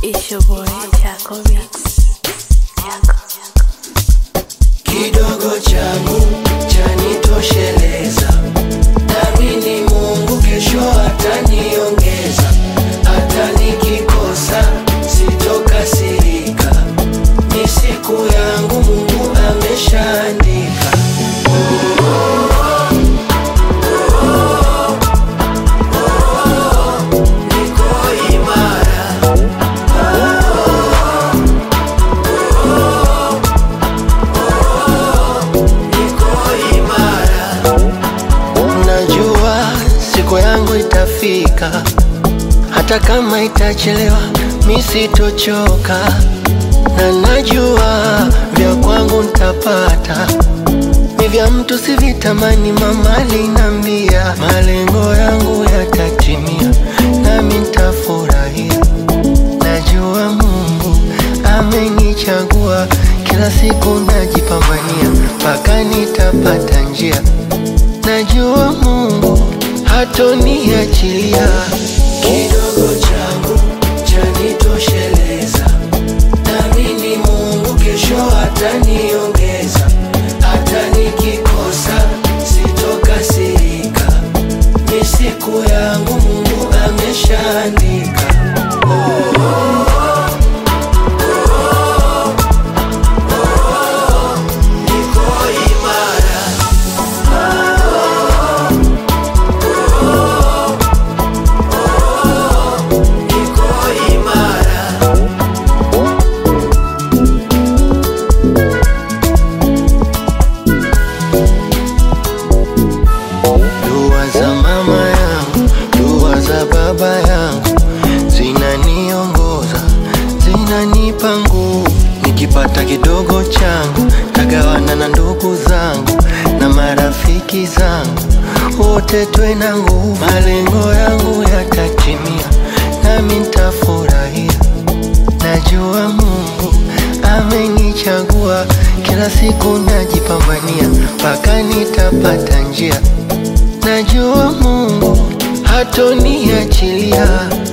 It's your boy Chaco Beats. Chaco. kidogo changu chanitosheleza, namini Mungu kesho ataniongeza, hata nikikosa sitokasirika, ni siku yangu Mungu ameshaandika. Niko imara niko imara. Najua siku yangu itafika, hata kama itachelewa, mi sitochoka, na najua vya kwangu ntapata, ni vya mtu sivitamani. Mama alinambia malengo yangu yatatimia, nami ntafurahia. Najua Mungu amenichagua, kila siku najipambania mpaka nitapata njia. Najua Mungu hatoniachilia. Kidogo changu chanitosheleza, naamini Mungu kesho ataniongeza, hata nikikosa sitokasirika, ni siku yangu Mungu ameshaandika. Niko imara, niko imara. Dua za mama yangu, dua za baba yangu zinaniongoza, zinanipa nguvu. Nikipata kidogo changu tagawana na ndugu zangu na marafiki zangu, wote twe na nguvu. Malengo yangu yatatimia, nami ntafurahia. Najua Mungu amenichagua, kila siku najipambania mpaka nitapata njia. Najua Mungu hatoniachilia.